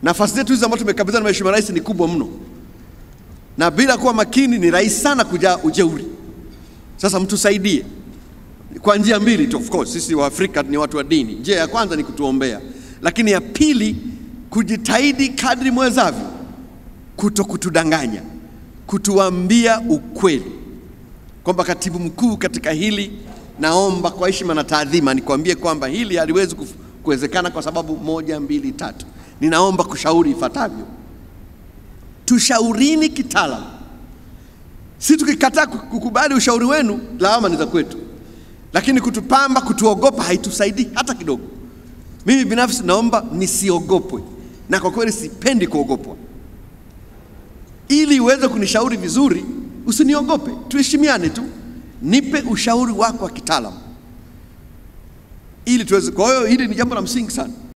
Nafasi zetu hizi ambazo tumekabidhiwa na Mheshimiwa Rais ni kubwa mno, na bila kuwa makini ni rahisi sana kujaa ujeuri. Sasa mtusaidie kwa njia mbili tu. Of course sisi wa Afrika ni watu wa dini. Njia ya kwanza ni kutuombea, lakini ya pili kujitahidi kadri mwezavyo kuto kutudanganya, kutuambia ukweli kwamba katibu mkuu, katika hili naomba kwa heshima na taadhima nikwambie kwamba hili haliwezi kuf- kuwezekana kwa sababu moja, mbili, tatu. Ninaomba kushauri ifuatavyo. Tushaurini kitaalamu. Si tukikataa kukubali ushauri wenu, lawama ni za kwetu, lakini kutupamba, kutuogopa haitusaidii hata kidogo. Mimi binafsi naomba nisiogopwe, na kwa kweli sipendi kuogopwa. Ili uweze kunishauri vizuri, usiniogope, tuheshimiane tu, nipe ushauri wako wa kitaalamu ili tuweze. Kwa hiyo hili ni jambo la msingi sana.